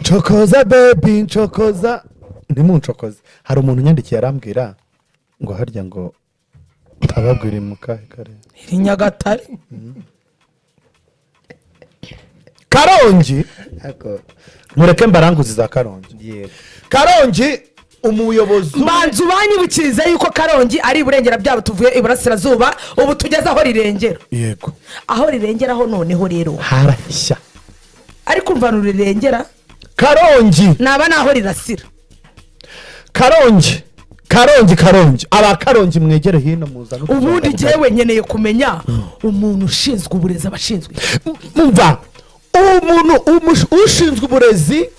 nshokoza bebi nshokoza ntimunshokoze hari umuntu unyandikiye arambwira ngo harya ngo ababwira mu kahe karere iri nyagatare karongi Ako, mureke mbaranguzi za karongi yego. karongi umuyobozi mbanza ubanyibukirize yuko karongi ari iburengera byabo tuvuye iburasirazuba ubu tugeze aho rirengera yego aho rirengeraho noneho rero harashya ariko umva rurirengera karongi naba naho rirasira karongi karongi karongi aba karongi mwegere hino muzana ubundi ngewe nkeneye kumenya umuntu ushinzwe uburezi abashinzwe mva umuntu umush- ushinzwe uburezi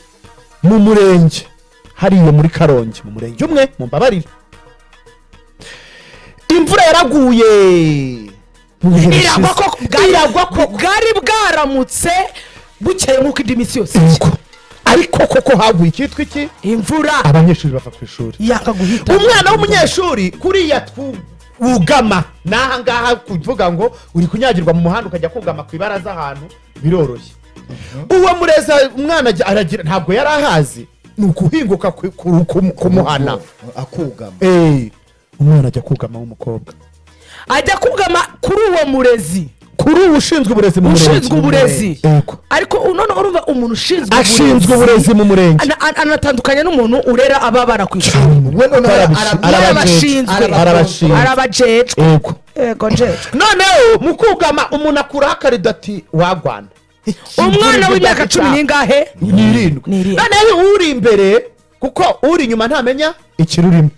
mu murenge hariya muri karongi mu murenge umwe mu mbabarire imvura yaraguye mu bihe iragwa bishize. koko bwari- bwari bwaramutse bukeye nk'uko indi minsi yose Yego. ariko koko haguye icyitwa iki imvura abanyeshuri bava ku ishuri yakaguhita umwana w'umunyeshuri kuriya twu- wugama ni aha ngaha kuvuga ngo uri kunyagirwa mu muhanda ukajya kugama ku ibaraza ahantu biroroshye uwo mureza umwana ajya- aragira ntabwo yari ahazi ni ukuhinguka ku- ku- ku- kumuhana akugama Eh, umwana ajya kugama w'umukobwa ajya kugama kuri uwo murezi kuri ubu ushinzwe uburezi mu murenge ushinzwe uburezi Yego. ariko none urumva umuntu ushinzwe ashinzwe uburezi mu murenge Ana- ana- anatandukanye n'umuntu urera ababara ku ishuri we noneho Arabishinzwe. arabwira arabashinzwe Arabashinzwe. arabajejwe yego yego njejwe noneho mu kugama umuntu akuraho akarida ati wagwana umwana w'imyaka cumi n'ingahe n'irindwi N'irindwi. noneho uri imbere kuko uri inyuma ntamenya ikiri urimo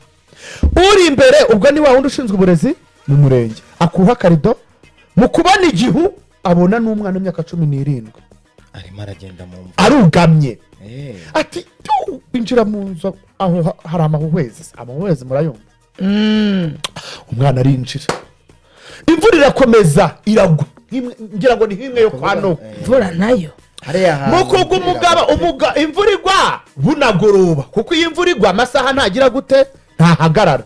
uri imbere ubwo ni wa wundi ushinzwe uburezi mu murenge akuha akarido mu kubona igihu abona n'umwana w'imyaka cumi n'irindwi arimo aragenda mu mva arugamye Eh, ati "Tu, injira mu nzu aho ha- hari amahuhwezi amahuhwezi murayumva umwana arinjira imvura irakomeza iragwa Nk'imwe- ngira ngo ni nk'imwe yo kwa nowa mvura nayo hariya hantu mukuga umugaba umuga imvura igwa bunagoroba kuko iyo imvura igwa amasaha ntagira gute ntahagarara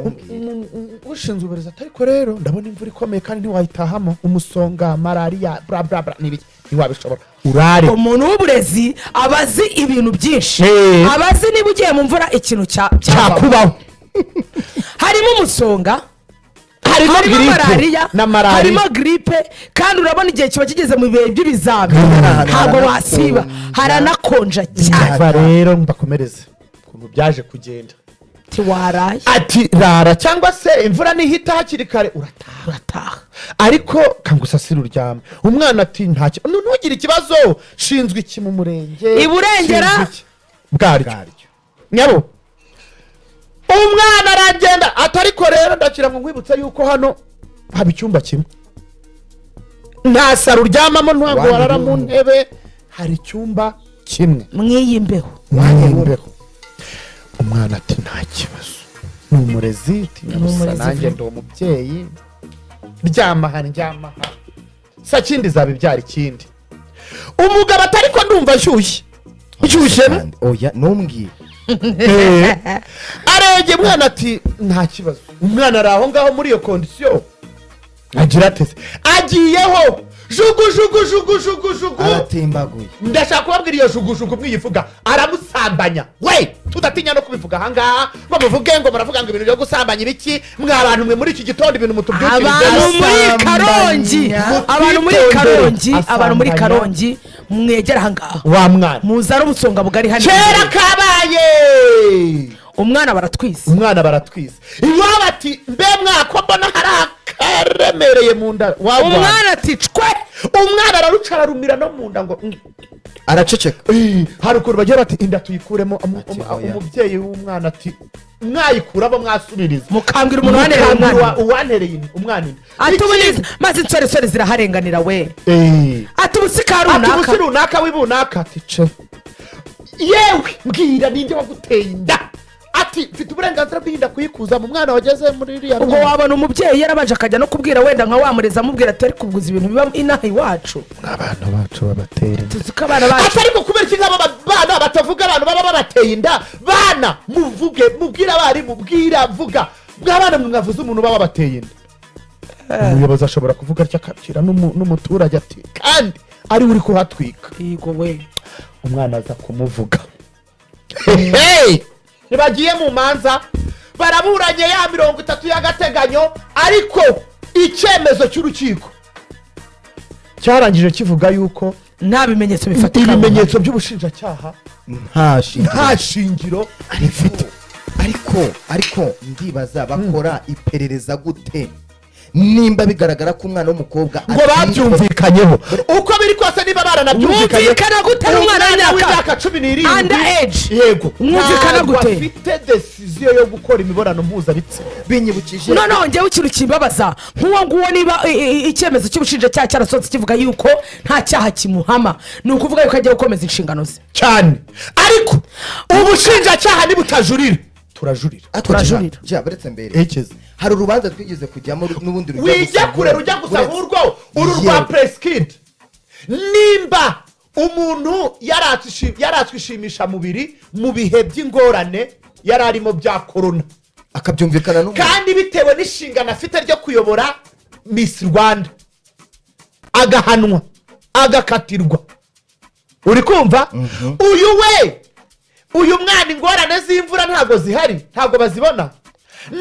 Um- um- ushinzwe uburezi ati ariko rero ndabona imvura ikomeye kandi ntiwayitahamo umusonga malariya bla bla bla n'ibiki ntiwabishobora urare umuntu w'uburezi aba azi ibintu byinshi Eh. aba azi niba ugiye mu mvura ikintu cya- cyakuba cyakubaho harimo umusonga harimo harimo giripe malariya na harimo malariya giripe kandi urabona igihe kiba kigeze mu bihe by'ibizami ntabwo wasiba haranakonja cyane Ndumva rero mbakomereze ukuntu byaje kugenda ntiwaraye ati rara cyangwa se imvura nihita hakiri kare urataha urataha ariko kangusasire uryame umwana ati ntacyo nu- ntugire ikibazo shinzwe iki mu murenge Iburengera? Shinzwe iki? bwaryo nyabo umwana aragenda atariko rero ndakira ngo nkwibutse yuko hano haba icyumba kimwe nta saro uryamamo ntabwo Wanyu warara mu y'ubu. ntebe hari icyumba kimwe mw'iyi mbeho umwanya w'imbeho umwana ati nta kibazo ni umurezi tinyabusa umurezi nanjye ndi umubyeyi ryama aha ryama aha sa kindi zaba ibyara ikindi umugabo atari ko ndumva ashyushye nshyushye be? kandi- oya ntumbwire Eh. arebye umwana ati nta kibazo umwana ari aho ngaho muri iyo kondisiyo agira ateze agiyeho jugu jugu jugu jugu jugu aratembaguye ndashaka kubabwira iyo jugujugu mwiyivuga aramusambanya we tudatinya no kubivuga ahangaha ngo muvuge ngo muravuga ngo ibintu byo gusambanya ibiki mwe abantu mwe muri iki gitondo ibintu abantu mutubyukirize muri asambanya. karongi abantu muri Mutitondere. karongi abantu muri Asambanya. karongi mwegera ahangaha wa mwana muzana ubusonga bugari hano kera kabaye umwana baratwise umwana baratwiza iwabo ati mbe mwako mbona hari akaremereye mu nda wagwana umwana ati cwe umwana araruca ararumira no mu nda ngo araceceka Ey, hari ukuntu bagira bati inda tuyikuremo um- um- Ati, oya. umubyeyi w'umwana ati mwayikuramo mwasubiriza mukambwira umuntu wanereye Mukambira umwana uwa- uwantereye in- umwana inda ati ubuniza maze insoresore ziraharenganira we Ey. ati ubusika ati runaka ubusi runaka w'ibunaka ati ce yewe mbwira ninde waguteye inda ati mfite uburenganzira bw'inda kuyikuza mu mwana wageze muri iriya ubwo mwana." wabona umubyeyi yarabanje akajya no kubwira wenda nka wamurezi amubwira ati ariko kuguza ibintu biba inaha iwacu abana bacu babatera inda tuzi ko abana bacu atari mu kubera iki ngabo bana batavuga abantu baba babateye inda bana muvuge mubwire abarimu bwira vuga bw'abana mwe mwavuze umuntu baba babateye inda umuyobozi ashobora kuvuga atya akabwira n'umu- n'umuturage ati kandi ariwe uri kuhatwika yego we umwana aza kumuvuga ntibagiye mu manza baraburanye ya mirongo itatu y'agateganyo ariko icyemezo cy'urukiko cyarangije kivuga yuko nta bimenyetso bifatika ibimenyetso by'ubushinjacyaha nta shingiro nta shingiro ariko ariko ariko ndibaza bakora iperereza gute nimba bigaragara ko umwana w'umukobwa ngo atari- babyumvikanyeho uko biri kose niba baranabyumvikanye Mwumvikana gute n'umwana w'imyaka- cumi Under age. n'irindwi yego Mwumvikana ntabwo gute? afite desiziyo yo gukora imibonano mpuzabitsina binyibukije noneho njyewe ikintu kimbabaza nk'uwo nguwo niba i- i- i- icyemezo cy'ubushinjacyaha cyarasohotse kivuga yuko nta cyaha kimuhama ni ukuvuga yuko agiye gukomeza inshingano ze cyane ariko ubushinjacyaha nibutajurira turajurira turajurira. baretse mbere Ekeze. hari urubanza twigeze kujyamo ru- n'ubundi rujya wijya gusa- kure rujya gusa uretse- nk'urwo uru rwa Yewe. presikidi nimba umuntu yaratse ishimisha mubiri mu bihe by'ingorane yari arimo bya korona akabyumvikana n'umuntu kandi bitewe n'inshingano afite ryo kuyobora misi rwanda agahanwa agakatirwa uri kumva uyu we uyu mwana ingorane z'imvura ntabwo zihari ntabwo bazibona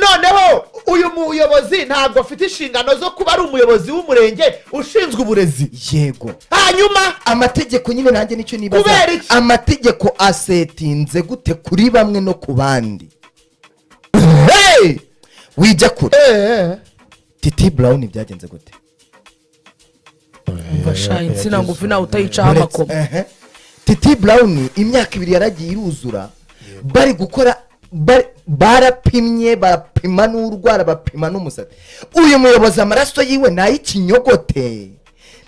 noneho uyu muyobozi ntabwo afite inshingano zo kuba ari umuyobozi w'umurenge ushinzwe uburezi yego hanyuma amategeko nyine nanjye nicyo nibaza Kubera iki? amategeko asetinze gute kuri bamwe no ku bandi hey! wijya kure Eh, titi burawuni byagenze gute fasha insina ngufi nawe utayicaho Uretse- amakoma Ehe. titi burawuni imyaka ibiri yaragiye iruzura bari gukora bari- barapimye barapima n'urwara bapima n'umusatsi uyu muyobozi amaraso yiwe ni ay'ikinyogote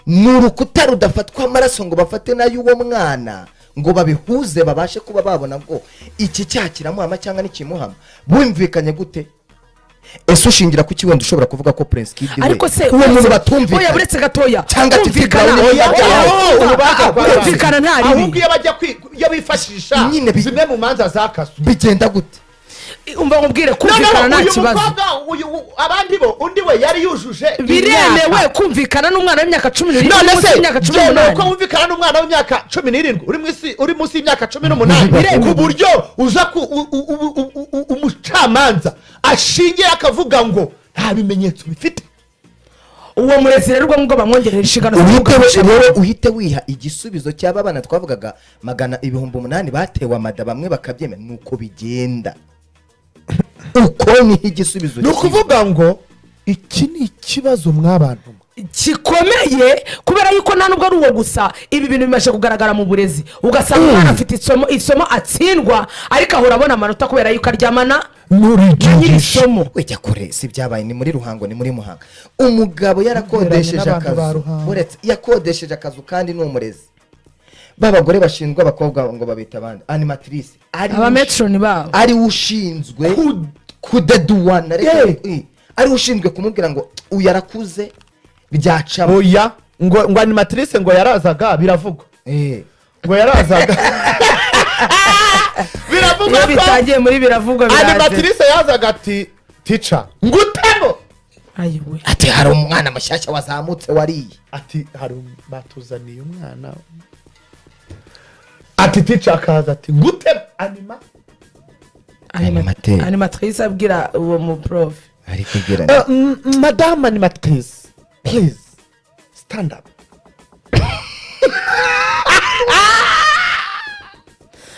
ni urukuta rudafatwa amaraso ngo bafate n'ay'uwo mwana ngo babihuze babashe kuba babona ngo iki cyaha kiramuhama cyangwa ntikimuhama bumvikanye gute ese ushingira ku wenda ushobora kuvuga ko prince kid we, ariko se uwo muntu uretse- batumvikana oya buretse gatoya Cyangwa ati, kumvikana Fibra, oya, oya, oya, kumva- urubanza rwa- kumvikana nta ahubwo ribi iyo bajya kwi- iyo bifashisha Nyine bi- zimwe mu manza zakaswe bigenda gute umva nkubwire kumvikana noneho nta uyu kibazo mukobwa uyu u- abandi bo undi we yari yujuje biremewe kumvikana n'umwana w'imyaka cumi n'irindwi uri none munsi se y'imyaka cumi byemewe n'umunani ko wumvikana n'umwana w'imyaka cumi n'irindwi uri munsi- uri munsi y'imyaka cumi n'umunani ku buryo uza ku u- u- u- u- u- u- umucamanza ashingiye akavuga ngo nta bimenyetso bifite uwo murezi rero ubwo ngubwo bamwongerera inshingano zo uhite kugaburira we- wowe uhite wiha igisubizo cy'aba bana twavugaga magana ibihumbi umunani batewe amada bamwe bakabyemera ni uko bigenda uko niho igisubizo ni ukuvuga ngo iki ni ikibazo mw'abantu gikomeye kubera yuko nta nubwo ari uwo gusa ibi bintu bimaze kugaragara mu burezi ugasanga umwana afite isomo isomo atsindwa ariko ahora abona amanota kubera yuko aryamana na nyiri n'urigisha somo wejya kure si byabaye ni muri ruhango ni muri muhanga umugabo yarakodesheje Binyuranye n'abantu ba akazu Ruhango. uretse yakodesheje akazu kandi ni umurezi b'abagore bashinzwe abakobwa ngo babita abandi animatrice ari abametroni babo ari we ushinzwe Ku- kudaduwana reka Yeah. i- ari we ushinzwe kumubwira ngo uyu yarakuze byacamo oya ngo ngo animatrice ngo yarazaga biravugwa Eh. ngo yarazaga biravugwa ko iyo bitangiye muri biravugwa biraje animatrice yazaga ati tica ngutemo ayiwe ati hari umwana mushyashya wazamutse wariye ati hari um- batuzaniye umwana ati tica akaza ati ngutemo anima Animateur. animatrice abwira uwo muprofe ari kugira Eh, m- madame animatrice please stand up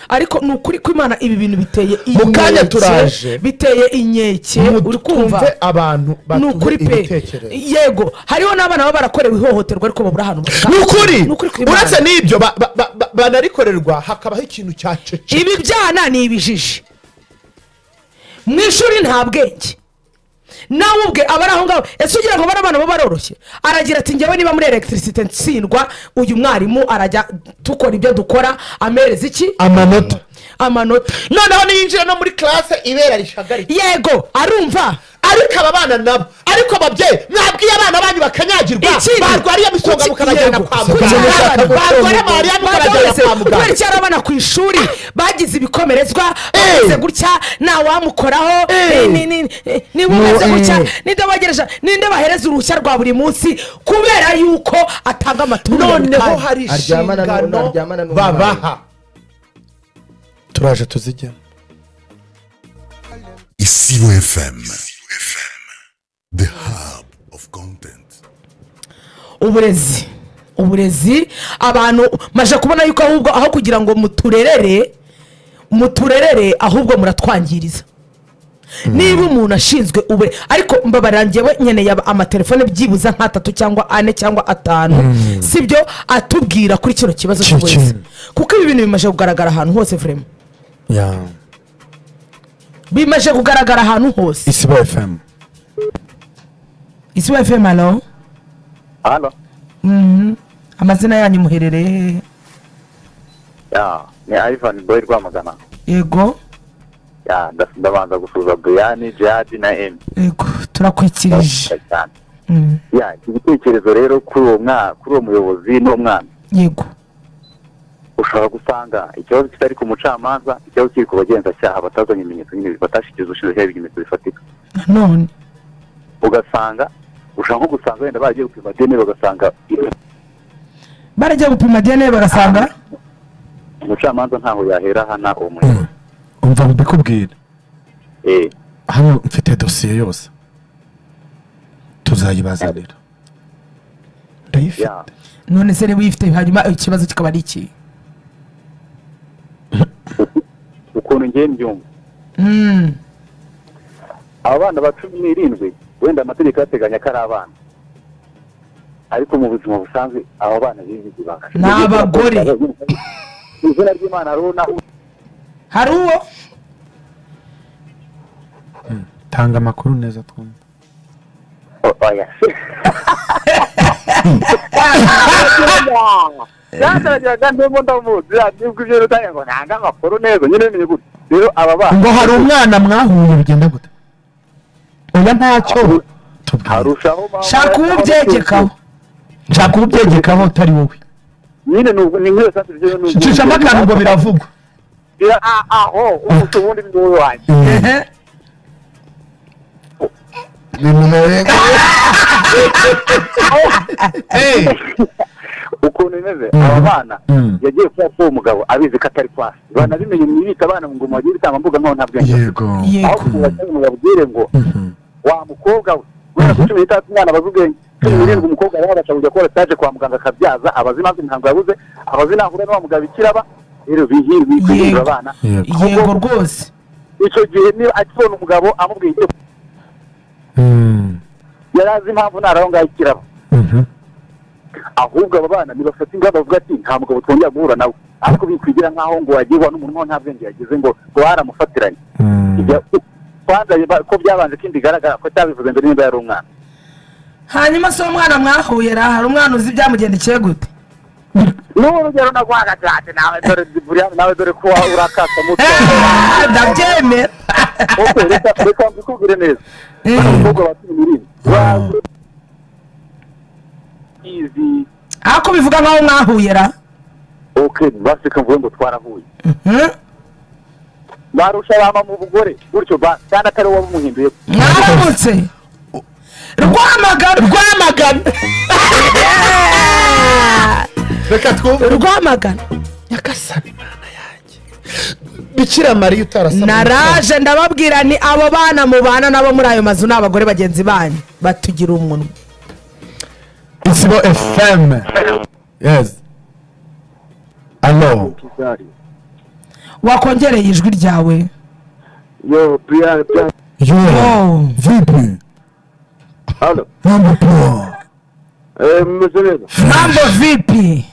ariko ni ukuri ko imana ibi bintu biteye Mu kanya inkeke, turaje. biteye inkeke uri kumva mutumve abantu ni batumve ukuri pe ibitekerezo yego hariho n'abana baba barakorewe ihohoterwa ariko babura ahantu bataha. ni ukuri Ni ukuri kw'Imana. uretse n'ibyo ba- ba- ba- ba- banarikorerwa hakabaho ikintu cya cece ibi byana ni ibijiji mu ishuri nta bwenge nawe ubwe aba ari aho ngaho ese ugira ngo bano bana baba baroroshye aragira ati njyewe niba muri elegitirisite nsindwa uyu mwarimu arajya dukora ibyo dukora amereza iki amanota amanota noneho niyinjira no muri classe ibera rishagaritse yego arumva ariko aba bana nabo ariko ababyeyi mwabwiye abana banyu bakanyagira kwibagirwa Ikindi- barwariye imisonga Iki- mukanajyana yego. kwa Kugira muganga abana- barwariye malariya mukanajyana Babyorohereza, kwa muganga kubera icyari abana ku ishuri bagize ibikomerezwa bameze gutya ntawamukoraho Eh. ni- ni- ni- niba No, umeze gutya eh. ninde bagereza ninde bahereza uruhushya rwa buri munsi kubera yuko atanga amaturo noneho hari Aryamana n'u- aryamana inshingano n'umwana. babaha turaje tuzijyamo Isiro FM. The hub of content. uburezi uburezi abantu maje kubona yuko ahubwo aho kugira ngo muturerere muturerere ahubwo muratwangiriza niba umuntu ashinzwe ube ariko mbabarira njyewe nkeneye aba- amatelefone byibuze nk'atatu cyangwa ane cyangwa atanu sibyo atubwira kuri kino kibazo Kino cy'uburezi kintu. kuko ibi bintu bimaze kugaragara ahantu hose vurema bimaze kugaragara ahantu hose isibo fm isi wa fm alo hano amazina yanyu muherereye hehe ya ni ivan boy rwamagana yego ya ndas- ndabanza gusuza brian jihadi na emi yego turakwikirije cyane Mm, ya iki gitekerezo rero kuri uwo mwana kuri uwo muyobozi n'umwana yego ushobora gusanga ikibazo kitari ku mucamanza ikibazo kiri ku bagenzacyaha batazanye ibimenyetso nyine batashyikiza ubushinjacyaha ibimenyetso bifatika nanone ugasanga ushobora nko gusanga wenda baragiye gupima deni bagasanga barajya gupima dna bagasanga umucamanza ntaho yahera hana uwo muyobozi umva mbikubwire Eh, hano mfite dosiye yose tuzayibazanira ndayifite ya none se niba uyifite hanyuma ikibazo kikaba ari iki ukuntu ngiye mbyumva Mm, aba bana ba cumi n'irindwi wenda amategeko yateganya ko ari abana ariko mu buzima busanzwe aba bana bibizi banga Ni abagore. mu izina ry'imana runa hari uwo tanga amakuru neza twumva oya yataragira ndimo ndamuzi nibwo ibyo rutanga ngo ntange amakuru neza nyine ni gute rero aba bana ngo hari umwana mwahuye bigenda gute oya ntacyo tubwire harushaho mama- shaka uwo ubyegekaho nshaka kubyegekaho utari wowe nyine ni ubu- ni nk'iyo sasi byo ni ubu- cishamo akantu ngo biravugwa Bira- a- aho ubu- ubundi ni wowe wanjye Ehe. ukuntu bimeze aba bana yagiye kuba uwo mugabo abizi ko atari kwasi banabimenye mwibita abana mu ngoma bagiye bitanga mbuga nkoranyambaga Yego. aho yego kugira ngo babwire ngo wa mukobwa we kubera ko cumi n'itandatu umwana abaze ubwenge cumi n'irindwi umukobwa rero abasha kujya gukora sitaje kwa muganga akabyaza abazi impamvu imihango yabuze abazi n'aho uhura n'uwa mugabo ikiraba rero bihirwe kwihindura Yego. abana yego rwose icyo gihe niba akibona umugabo amubwiye icyo yari azi impamvu ntari aho ngaho ikiraba ahubwo aba bana ntibafata ingamba bavuga ati nta mugabo twongera guhura nawe ariko bikwigira nk'aho ngo wagirwa n'umuntu nta bwenge yagize ngo ngo waramufatiranye Ibyo- kwanza biba- ko byabanje ko bigaragara ko cyabivuze mbere niba yari umwana hanyuma se uwo mwana mwahuye ra hari umwana uzi ibyamugendekeye gute n'ubu urugero naguhaga cyane nawe dore burya nawe dore ko wa- urakasa mutwe Ah, ndabyemera Ok, reka- reka mbikubwire neza bano umukobwa wa cumi n'irindwi bazi izi ariko bivuga nkaho mwahuye ra ok baseka mvuge ngo twarahuye Mhm. barusha bama mu bugore gutyo ba kandi atari wowe wabimuhinduye mwaramutse rwamagana rwamagana reka twumve rwamagana nyagasani imana yanjye bikira mariya utarasaba naraje ndababwira ni abo bana mubana nabo muri ayo mazu ni abagore bagenzi banyu batugira umunwa isibo fm yes alo wakongereye ijwi ryawe yo buriya buriya Oh. yo vipi hano mambo poa mumeze neza mambo vipi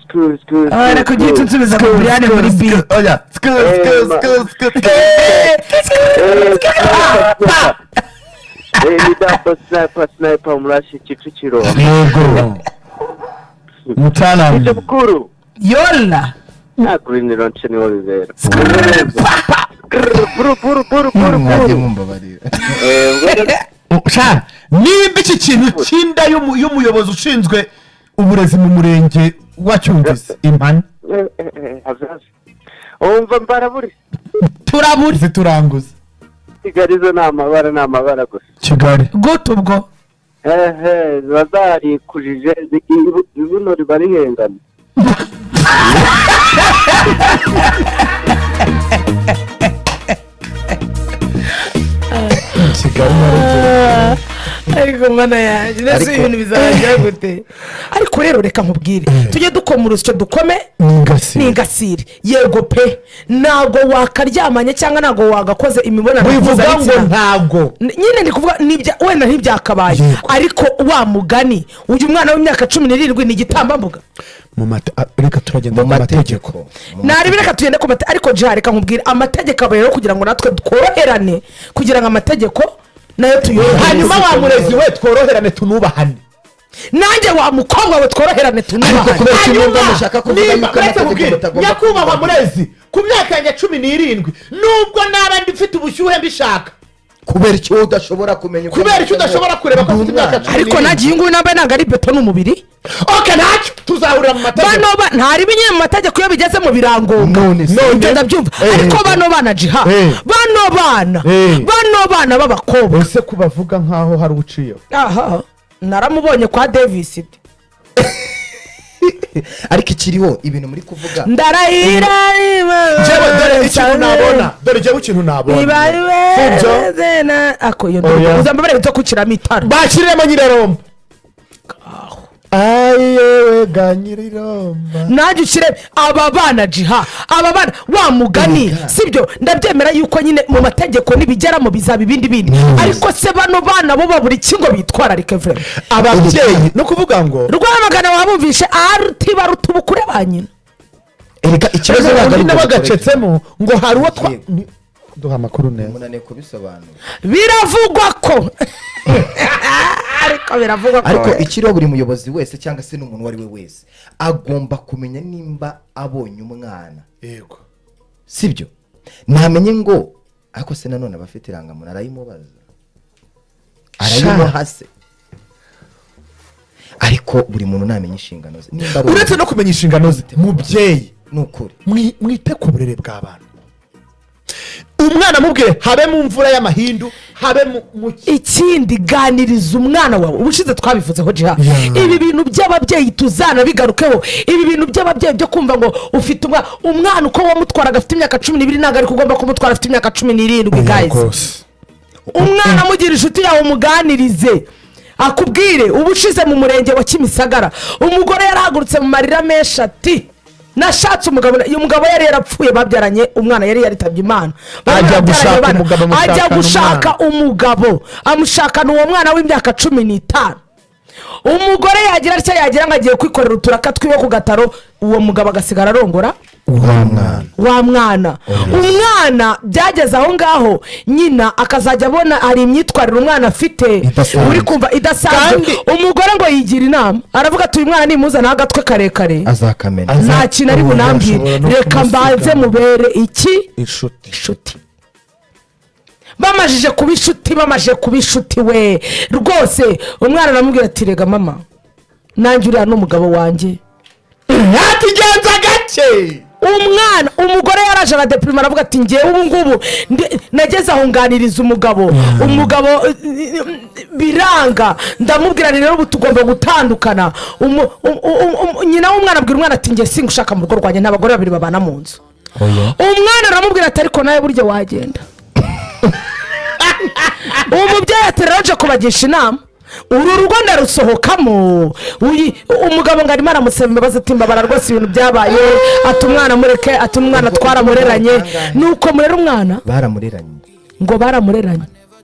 sikuru sikuru Ah, reka ugire icyo unsubiza ngo buriane muri bit oya sku sku sku sku ni dapa sniper sniper murashe kicukiro yego icyo mtaalamu mukuru yola nta kurinira nce niwo bizera mwajye mumbabarira Eh, ngwino- sha nimba iki kintu cy'inda y'umu- y'umuyobozi ushinzwe uburezi mu murenge wa cyumvise impani hazaza wumva mbaraburi turaburi zituranguza kigali zo ni amabara ni amabara gusa kigali gute ubwo hehe ziba zarikujije ibuno riba rihengana kigali nyarugenge ariko mwana yanjye mbese Ariko- ibintu bizarangira gute ariko rero reka nkubwire tujye dukoma urusyo dukome ni ingasire ni ingasire yego pe ntabwo wakaryamanye cyangwa ntabwo wagakoze imibonano wivuga ngo mpuzabitsina ntabwo N- nyine ndi kuvuga nibya- wenda ntibyakabaye Yego. ariko wa mugani uyu mwana w'imyaka cumi n'irindwi ni igitambambuga mu mate ah, reka turagenda mu ku mategeko mategeko Mu naribi reka tugende ku mategeko ariko jya reka nkubwire amategeko aba rero kugira ngo natwe tworoherane kugira ngo amategeko nayo tuyoroherane hanyuma wa murezi we tworoherane tunubahane nanjye wa mukobwa we tworoherane Ariko tunubaha kubera- Uretse Hanyuma, nimba mushaka kuvuga nimba- yuko uretse amategeko kubwira, mutagomba nyakubahwa kuvuga. murezi ku myaka yanjye cumi n'irindwi nubwo naba mfite ubushyuhe mbishaka kubera icyo udashobora kumenya uko kubera icyo udashobora kureba ko afite imyaka cumi ariko nanjye iyi nguyu nambaye ntabwo ari beto n'umubiri oke ntacyo tuzahurira mu bano mategeko ba- ntaribi nyine mu mategeko iyo bigeze mu birangombwa None se. Ibyo ndabyumva Eh. ariko bano bana jiha Eh. bano bana Eh. bano bana b'abakobwa ese ko bavuga nkaho hari uciyeho aha naramubonye kwa davis ariko ikiriho ibintu muri kuvuga ndarahira njyewe dore ikintu nabona dore njyewe ikintu nabona Sibyo? Oya. uza mbabare guto kukiramo itara bashyiremo nyiraromba ayewe ga nyiraromba nanjye ukirebe aba bana jiha aba bana wa mugani sibyo ndabyemera yuko nyine mu mategeko nibigeramo bizaba ibindi bindi ariko se bano bana bo babura ikingo bitwararike vure ababyeyi ni ukuvuga ngo rwamagana wabumvishe aruti baruta ubukure ba nyina erega ikibazo ntabwo ari undi nawe ngo agacetsemo ngo hari uwo twa Yego. Ni- duha amakuru neza umunaniye kubisobanura biravugwa ko ariko biravugwa ko ariko ikiriho buri muyobozi wese cyangwa se n'umuntu uwo ari we wese agomba kumenya nimba abonye umwana yego sibyo ntamenye ngo ariko se nanone aba afite irangamuntu arayimubaza arayimuha se ariko buri muntu ntamenya inshingano ze nimba ari uretse no kumenya inshingano ze mubyeyi umuntu, ni ukuri mwi- mwite ku burere bw'abana umwana amubwire habe mu mvura y'amahindu habe mu mu ki- ikindi ganiriza umwana wawe ubushize twabivuzeho jiha Yeah. ibi bintu by'ababyeyi tuzana bigarukeho ibi bintu by'ababyeyi byo kumva ngo ufite umwana umwana uko wamutwaraga afite imyaka cumi n'ibiri ntabwo ariko ugomba kumutwara afite imyaka cumi n'irindwi gayizi umwana amugira inshuti yawe umuganirize akubwire uba ushize mu murenge wa kimisagara umugore yarahagurutse mu marira menshi ati nashatse umugabo uyu mugabo yari yarapfuye babyaranye umwana yari yaritabye imana Bari Ajya barabyaranye gushaka abana. umugabo amushakana ajya gushaka umugabo amushakana uwo mwana w'imyaka cumi n'itanu umugore yagira atya yagira ngo agiye kwikorera uturaka twiwe ku gataro uwo mugabo agasigara arongora wa mwana wa mwana umwana byageze aho ngaho nyina akazajya abona hari imyitwarire umwana afite Idasanzwe. uri kumva idasanzwe Kandi- umugore ngo yigira inama aravuga ati uyu mwana nimuzanaho agatwe karekare azakamenya Az- nta kintu ari Ubu bunambwire yashobora no reka mbanze kumusiga. mubere iki inshuti inshuti bamajije kuba inshuti bamajije kuba inshuti we rwose umwana aramubwira ati rega mama nanjye uriya ni umugabo wanjye yatugenza gake umwana umugore yaraje aradepirima aravuga ati ngewe ubu ngubu ndi- nageze aho nganiriza umugabo umugabo eh, eh, biranga ndamubwira nti rero ubu tugomba gutandukana Umu- um- um- um- nyina w'umwana abwira umwana ati ngewe singushaka mu rugo rwanjye nta bagore babiri babana mu nzu umwana aramubwira ati ariko nawe burya wagenda uwo mubyeyi ati rero nje kubagisha inama uru rugo ndarusohokamo uyi- umugabo ngo arimo aramusaba imbabazi ati mbabara rwose ibintu byabaye ati umwana mureke ati umwana twaramureranye ni uko murera umwana baramureranye ngo baramureranye